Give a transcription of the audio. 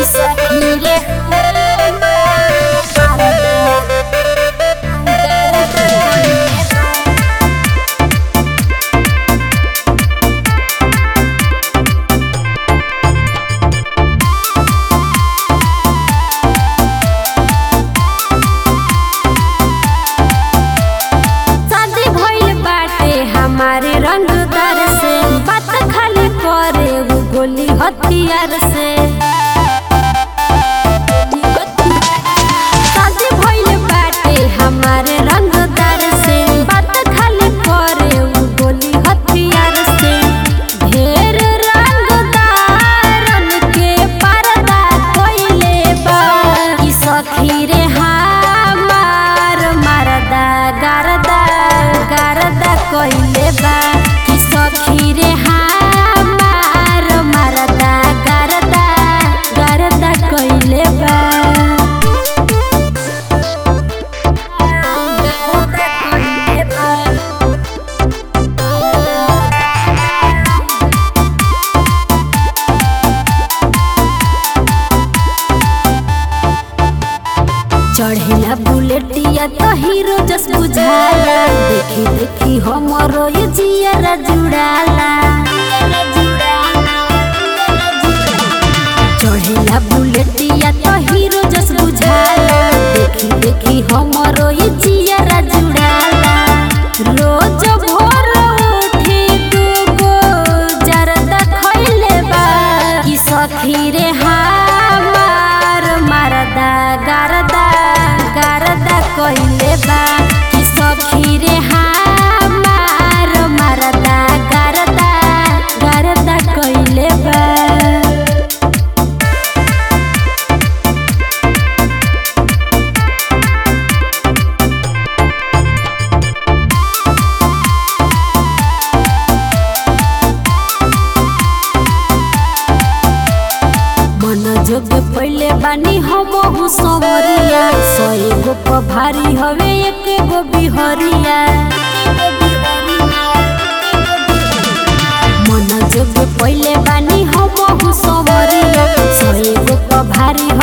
शादी भइल बाटे हमारे रंगदार से बात खाली करे वो गोली हथियार से शादी भइल बाटे हमारे रंगदार से बात खाली करे वो गोली हथियार से ढेर रंगदारन के पर्दा कइले बा कि सखी रे हमार मरदा गरदा गरदा कइले बा कि सखी रे हमार मरदा गरदा गरदा कइले बा गरदा कइले बा चढ़ेला बुलेटिया तो हीरो जस बुझाला देखी देखी हमरो ये जियारा जुड़ाला चढ़ेला बुलेटिया तो हीरो जस बुझाला देखी देखी हमरो ये जियारा जुड़ाला रोज भोर उठी दूगो जरदा खइले बा कि सखी रे हमार मरदा गरदा गरदा कइले बा कि सखी रे हमार मरदा गरदा गरदा कइले बा मन जोग पहले बानी हम संवरिया सए गो प भारी हवे एक गो बिहरिया मन जोग पहले बानी हम संवरिया सए गो प भारी